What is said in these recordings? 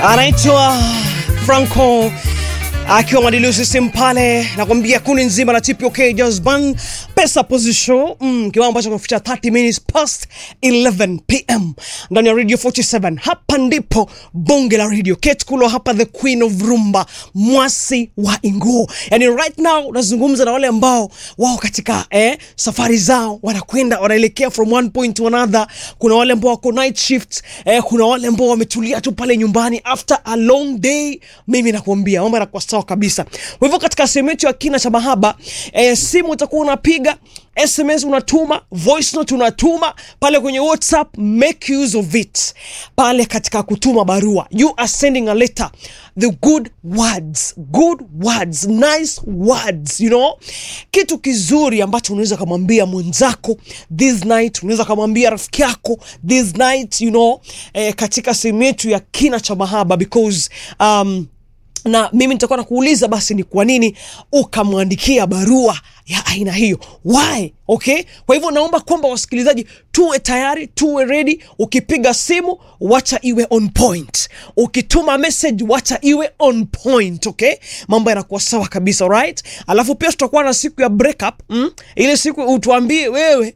anaitwa Franco akiwa Madilu System pale, nakwambia kundi nzima la TPOK Jazz Band pesa position mm, kiwango ambacho kimeficha 30 minutes past 11 pm ndani ya Radio 47. Hapa ndipo bonge la radio Kate Kulo hapa, the queen of rumba, mwasi wa Ingo. Yani right now nazungumza na wale ambao wao katika eh, safari zao wanakwenda wanaelekea from one point to another. Kuna wale ambao wako night shift eh, kuna wale ambao wametulia tu pale nyumbani after a long day. Mimi nakuambia mambo yanakuwa sawa kabisa. Kwa hivyo katika sehemu yetu ya kina cha mahaba eh, simu utakuwa unapiga SMS unatuma, voice note unatuma pale kwenye WhatsApp. Make use of it pale katika kutuma barua, you are sending a letter, the good words, good words, nice words, you know, kitu kizuri ambacho unaweza kumwambia mwenzako this night, unaweza kumwambia rafiki yako this night, you know, eh, katika sehemu yetu ya kina cha mahaba because um, na mimi nitakuwa nakuuliza basi ni kwa nini ukamwandikia barua ya aina hiyo why okay kwa hivyo naomba kwamba wasikilizaji tuwe tayari tuwe ready ukipiga simu wacha iwe on point ukituma message wacha iwe on point okay mambo yanakuwa sawa kabisa right alafu pia tutakuwa na siku ya breakup mm? ile siku utuambie wewe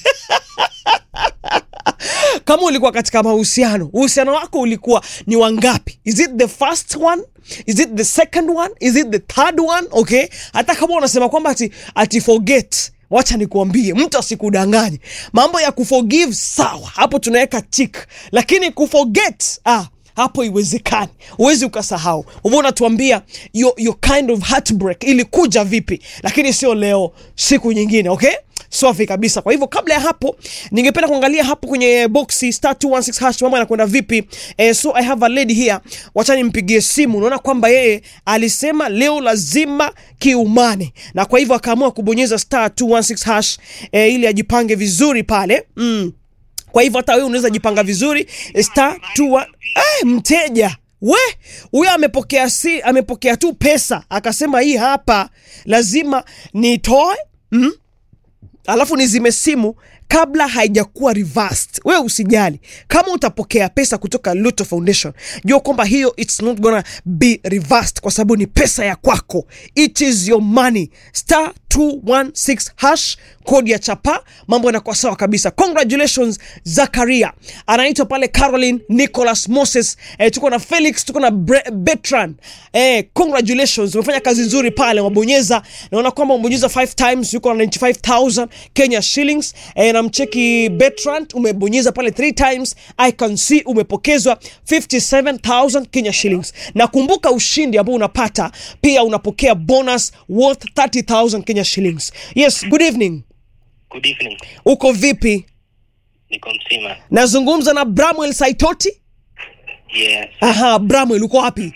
kama ulikuwa katika mahusiano uhusiano wako ulikuwa ni wangapi is it the first one is it the second one is it the third one okay hata kama unasema kwamba ati, ati forget wacha nikuambie mtu asikudanganye mambo ya kuforgive sawa hapo tunaweka tik lakini kuforget ah hapo iwezekani huwezi ukasahau uvo unatuambia your, your kind of heartbreak ilikuja vipi lakini sio leo siku nyingine okay safi kabisa kwa hivyo kabla ya hapo ningependa kuangalia hapo kwenye boxi star 216 hash mambo yanakwenda vipi eh, so i have a lady here wacha nimpigie simu unaona kwamba yeye alisema leo lazima kiumane na kwa hivyo akaamua kubonyeza star 216 hash eh, ili ajipange vizuri pale mm. kwa hivyo hata wewe unaweza jipanga vizuri star 21 eh, mteja we huyo amepokea si amepokea tu pesa akasema hii hapa lazima nitoe mm? alafu nizime simu kabla haijakuwa reversed. Wewe usijali kama utapokea pesa kutoka Luto Foundation, jua kwamba hiyo it's not gonna be reversed kwa sababu ni pesa ya kwako, it is your money. Star 216 hash kodi ya chapa, mambo yanakuwa sawa kabisa. Congratulations Zakaria, anaitwa pale Caroline Nicholas Moses. Eh, tuko na Felix, tuko na Bre- Bertrand. Eh, congratulations, umefanya kazi nzuri pale, wabonyeza. Naona kwamba umebonyeza 5 times, yuko na 95000 Kenya shillings. Eh, na mcheki Bertrand umebonyeza pale 3 times, I can see umepokezwa 57000 Kenya shillings. Na kumbuka ushindi ambao unapata, pia unapokea bonus worth 30000 Kenya shillings. Yes, good evening. Good evening. Uko vipi? Niko mzima. Nazungumza na Bramwell Saitoti. Yes. Aha, Bramwell uko wapi?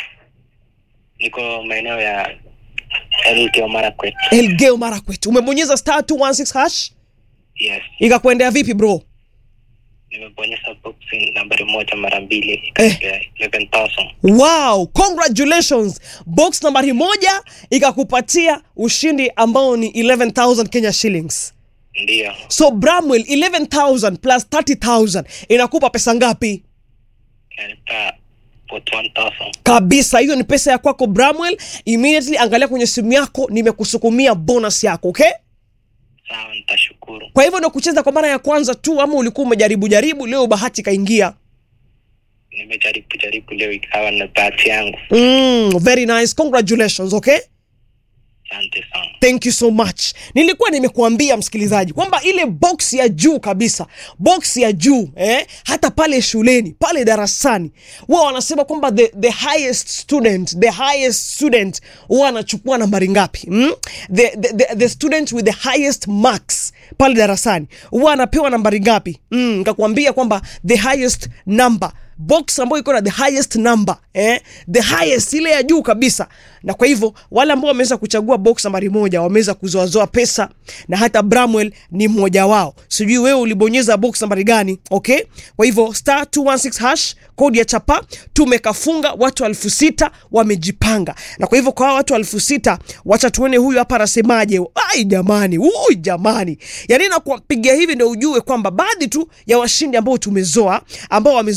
Niko maeneo ya Elgeyo Marakwet. Elgeyo Marakwet. Umebonyeza star 216 hash Yes. ikakuendea vipi bro? Nimebonyeza boxing nambari moja mara mbili Eh. ikapewa 11,000. Wow, congratulations. Box nambari moja ikakupatia ushindi ambao ni 11000 Kenya shillings. Ndiyo. So Bramwell 11000 plus 30000 inakupa pesa ngapi? Inanipa 41,000. kabisa hiyo ni pesa ya kwako Bramwell. Immediately angalia kwenye simu yako, nimekusukumia bonus yako okay? Sawa, nitashukuru. Kwa hivyo ndio kucheza kwa mara ya kwanza tu, ama ulikuwa umejaribu jaribu, leo bahati kaingia? Nimejaribu jaribu leo ikawa na bahati yangu. Mm, very nice, congratulations okay? Asante sana. Thank you so much. Nilikuwa nimekuambia msikilizaji kwamba ile box ya juu kabisa, box ya juu eh, hata pale shuleni pale darasani huwa wanasema kwamba the, the highest student the highest student huwa anachukua nambari ngapi? Mm? The, the, the, the student with the highest marks pale darasani huwa anapewa nambari ngapi? Mm, nikakwambia kwamba the highest number box ambayo iko na the highest number eh? the highest ile ya juu kabisa na kwa hivyo wale ambao wameweza kuchagua box nambari moja wameweza kuzoazoa pesa na hata Bramwell ni mmoja wao sijui wewe ulibonyeza box nambari gani okay kwa hivyo star 216 hash kodi ya chapa tumekafunga watu elfu sita wamejipanga na kwa hivyo kwa hawa watu elfu sita wacha tuone huyu hapa anasemaje ai jamani ui jamani yani nakupigia hivi ndio ujue kwamba baadhi tu ya washindi ambao tumezoa ambao wamezoa pesa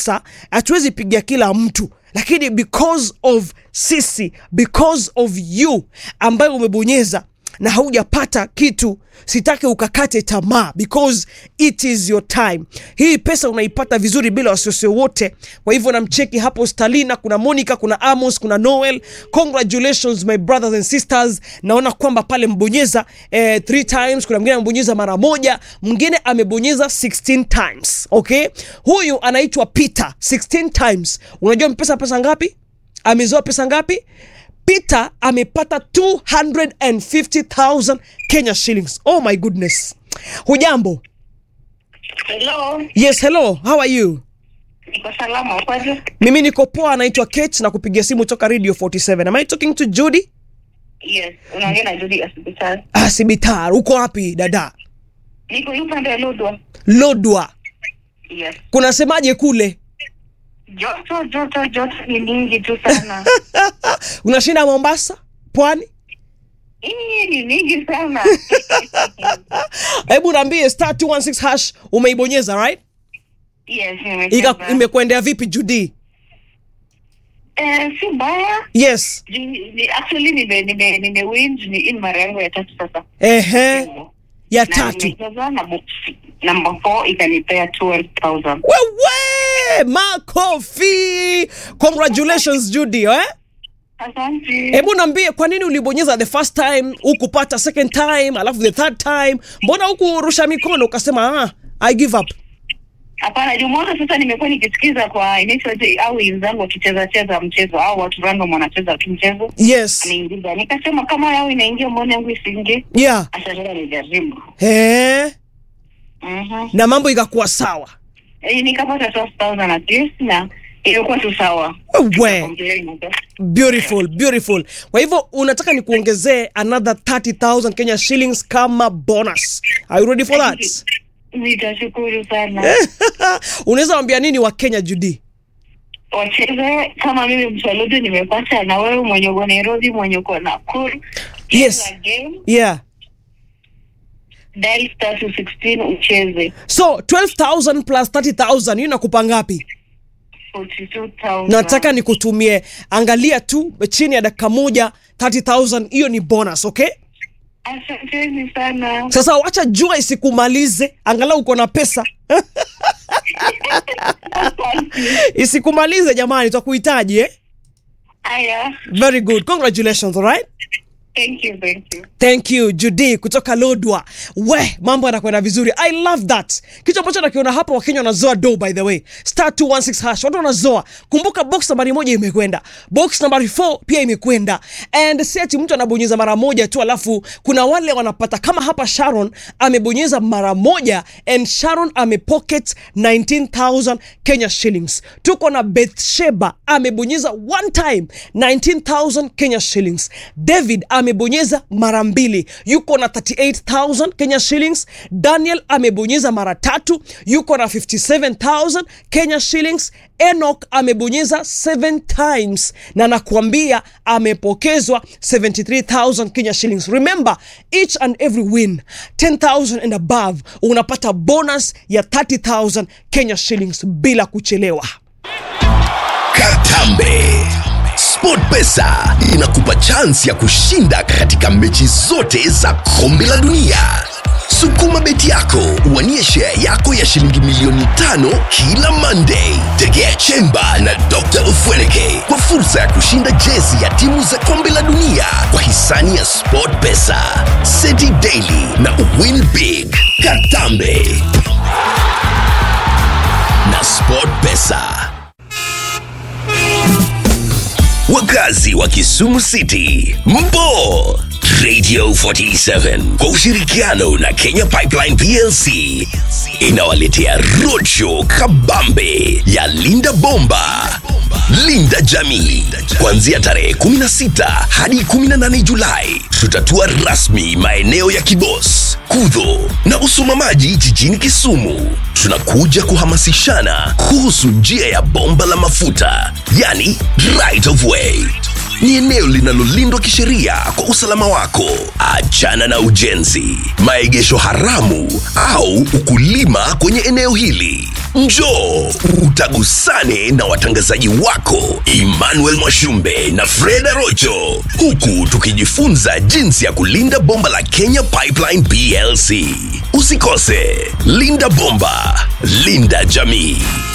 pesa hatuwezi pigia kila mtu lakini because of sisi because of you ambayo umebonyeza na haujapata kitu sitaki ukakate tamaa because it is your time hii pesa unaipata vizuri bila wasiwasi wote kwa hivyo namcheki hapo stalina kuna monica kuna amos kuna noel congratulations my brothers and sisters naona kwamba pale mbonyeza eh, three times kuna mwingine amebonyeza mara moja mwingine amebonyeza 16 times okay huyu anaitwa peter 16 times unajua mpesa pesa ngapi amezoa pesa ngapi peter amepata 250000 kenya shillings oh my goodness hujambo Hello, yes hello how are you niko salama kwaje? mimi niko poa anaitwa kate na kupigia simu toka radio 47 am i talking to judy Yes, unaongea na Judy hospitali. ah, sibitar uko wapi dada Niko upande wa Lodwa. lodwa Yes. kunasemaje kule Joto joto joto ni mingi tu sana. unashinda mombasa pwani Hii ni mingi sana. hebu naambie star 216 hash umeibonyeza right yes, Ika- nimecheza. imekuendea vipi judy Eh, si mbaya. yes Ju- ni- Actually nime nime nime win ni in mara yangu ya tatu sasa. ehe ya Na tatu nimecheza na box number 4 ikanipea 12000. wewe makofi congratulations judy eh? Asante. hebu naambie kwa nini ulibonyeza the first time hukupata second time alafu the third time mbona hukurusha mikono ukasema ah, i give up Hapana, Jumamosi sasa nimekuwa nikisikiza kwa inaitwaje au wenzangu wakicheza cheza mchezo au watu random wanacheza tu mchezo. yes Niingiza. Nikasema kama yao inaingia mbona yangu isiingie? yeah Acha nijaribu. eh, Mhm. na mambo ikakuwa sawa Eh, nikapata 12000 at least na ilikuwa tu sawa. we Complain, okay? beautiful beautiful kwa hivyo unataka nikuongezee another 30000 kenya shillings kama bonus are you ready for that Nitashukuru sana. unaweza wambia nini wa kenya judy Wacheze kama mimi mchaludu nimepata na wewe mwenye uko Nairobi mwenye uko Nakuru. Yes. Cheza game, yeah dial star 216 ucheze. so 12000 plus 30000 hiyo inakupa ngapi 42000. nataka nikutumie angalia tu chini ya dakika moja 30000 hiyo ni bonus okay Asanteni sana. sasa wacha jua isikumalize angalau uko na pesa isikumalize jamani twakuhitaji eh? Aya. very good congratulations alright Thank you, thank you. thank you judy kutoka lodwa we mambo yanakwenda vizuri i love that kitu ambacho nakiona hapa wakenya wanazoa do by the way star 216 hash watu wanazoa kumbuka box nambari moja imekwenda box nambari 4 pia imekwenda and si ati mtu anabonyeza mara moja tu alafu kuna wale wanapata kama hapa sharon amebonyeza mara moja and sharon amepocket 19000 kenya shillings tuko na bethsheba amebonyeza one time 19000 kenya shillings david amebonyeza mara mbili yuko na 38000 kenya shillings daniel amebonyeza mara tatu yuko na 57000 kenya shillings enok amebonyeza 7 times na nakuambia amepokezwa 73000 kenya shillings remember each and every win 10000 and above unapata bonus ya 30000 kenya shillings bila kuchelewa Katambe. SportPesa inakupa chansi ya kushinda katika mechi zote za kombe la dunia. Sukuma beti yako uwanie share yako ya shilingi milioni tano kila Monday. Tegea Chemba na Dr. Ufweneke kwa fursa ya kushinda jezi ya timu za kombe la dunia kwa hisani ya SportPesa, Seti Daily na Win Big. Katambe na SportPesa. Wakazi wa Kisumu City, mpo Radio 47 kwa ushirikiano na Kenya Pipeline PLC inawaletea roadshow kabambe ya Linda Bomba, Linda Jamii, kuanzia tarehe 16 hadi 18 Julai. Tutatua rasmi maeneo ya Kibos, Kudho na Usumamaji jijini Kisumu. Tunakuja kuhamasishana kuhusu njia ya bomba la mafuta, yani right of way ni eneo linalolindwa kisheria kwa usalama wako. Achana na ujenzi, maegesho haramu au ukulima kwenye eneo hili. Njoo utagusane na watangazaji wako Emmanuel Mwashumbe na Freda Rocho, huku tukijifunza jinsi ya kulinda bomba la Kenya Pipeline PLC. Usikose, linda bomba, linda jamii.